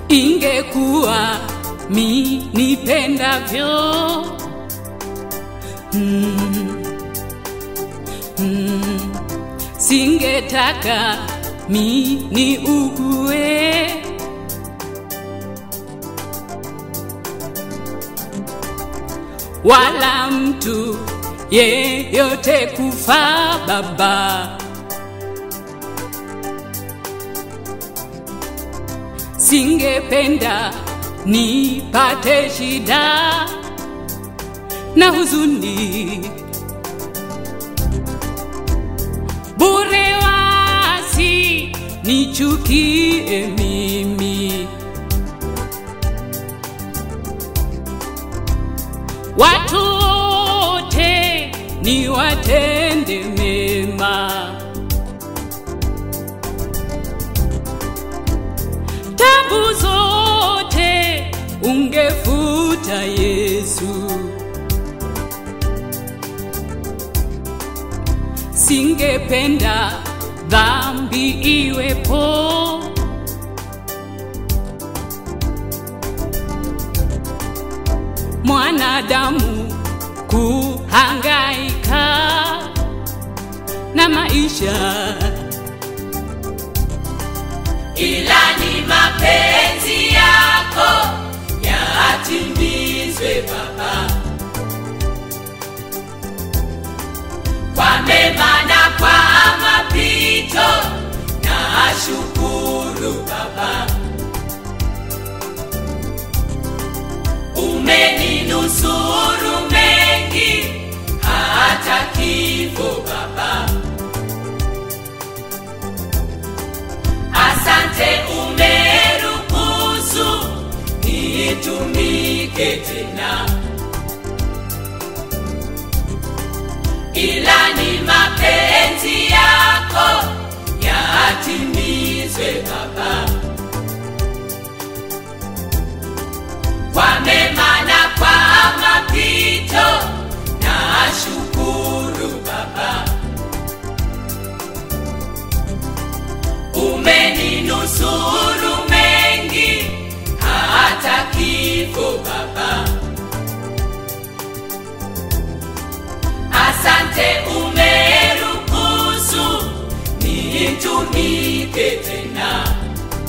ingekuwa mi nipendavyo mm, mm, singetaka mi ni ugue wala mtu yeyote kufa baba singependa nipate shida na huzuni bure wasi nichukie mimi watu wote ni watende mema tabu zote ungefuta Yesu, singependa dhambi iwepo. Mwanadamu kuhangaika na maisha ila ni mapenzi yako yatimizwe Baba, kwa mema na kwa mapito, na shukuru Baba, umeninusuru mengi hata kifo Baba. Asante umeruhusu nitumike tena, ila ni mapenzi yako yatimizwe Baba, kwa mema na kwa mapito, na shukuru Baba. umeninusuru mengi hata kifo Baba. Asante umeruhusu nitumike tena.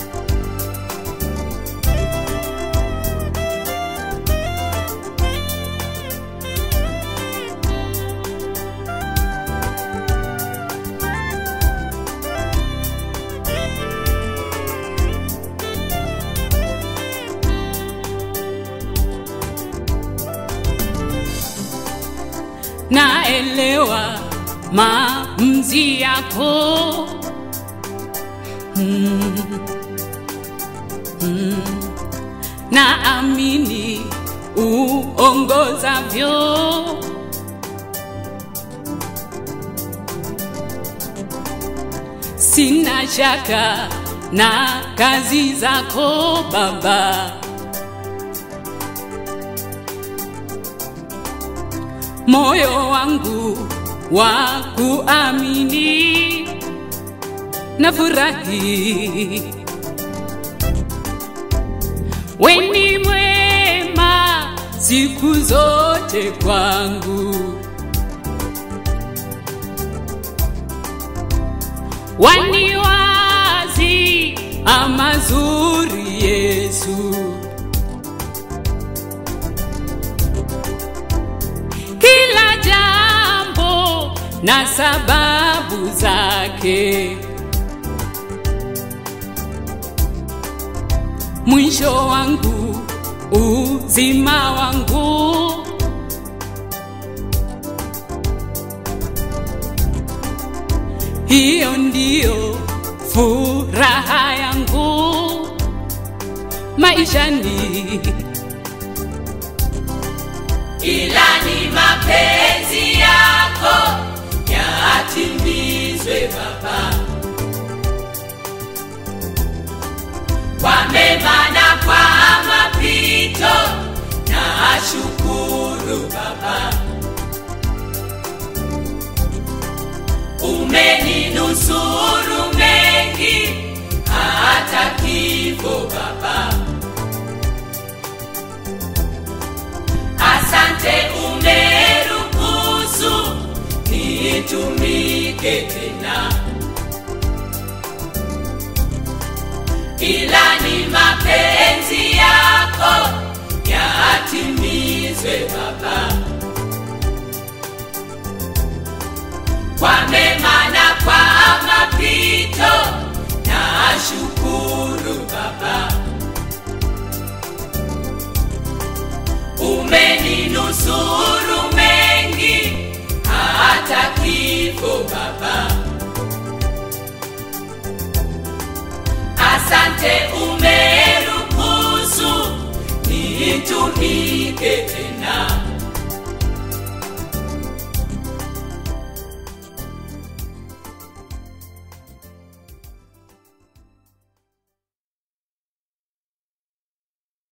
naelewa maamuzi yako mm. Mm. naamini uongozavyo sina shaka na kazi zako baba moyo wangu wa kuamini na furahi weni mwema siku zote kwangu waniwazi amazuri Yesu kila jambo na sababu zake. Mwisho wangu uzima wangu, hiyo ndiyo furaha yangu maishani. ila ni mapenzi yako yatimizwe Baba, kwa mema na kwa mapito, na shukuru Baba, umeninusuru mengi hata kifo Baba. Asante umeruhusu nitumike tena, ila ni mapenzi yako yatimizwe Baba, kwa mema na kwa mapito, na shukuru Baba. umeninusuru mengi hata kifo Baba. Asante umeruhusu nitumike tena,